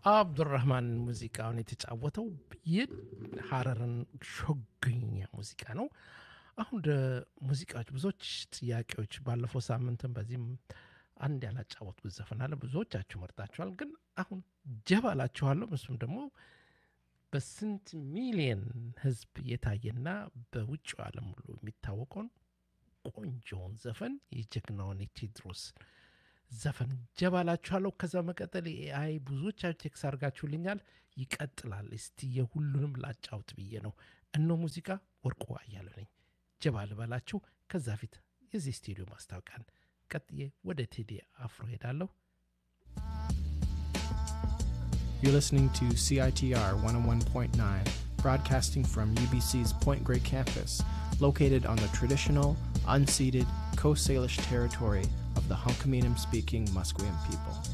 አብዱራህማን ሙዚቃውን የተጫወተው የሀረርን ሾገኛ ሙዚቃ ነው። አሁን ወደ ሙዚቃዎች ብዙዎች ጥያቄዎች ባለፈው ሳምንትም በዚህም አንድ ያላጫወትኩት ዘፈን አለ። ብዙዎቻችሁ መርጣችኋል። ግን አሁን ጀባ እላችኋለሁ። እሱም ደግሞ በስንት ሚሊየን ህዝብ የታየና በውጭው ዓለም ሁሉ የሚታወቀውን ቆንጆውን ዘፈን የጀግናውን የቴዎድሮስ ዘፈን ጀባ እላችኋለሁ። ከዛ መቀጠል ኤአይ ብዙዎቻችሁ ቴክስ አድርጋችሁልኛል። ይቀጥላል። እስቲ የሁሉንም ላጫውት ብዬ ነው። እኖ ሙዚቃ ወርቁ አያሌው ነኝ። ጀባ ልበላችሁ። ከዛ ፊት የዚህ ስቱዲዮ ማስታወቂያን ቀጥዬ ወደ ቴዲ አፍሮ ሄዳለሁ። You're listening to CITR 101.9, broadcasting from UBC's Point Grey campus, located on the traditional, unceded Coast Salish territory of the Hunkaminam speaking Musqueam people.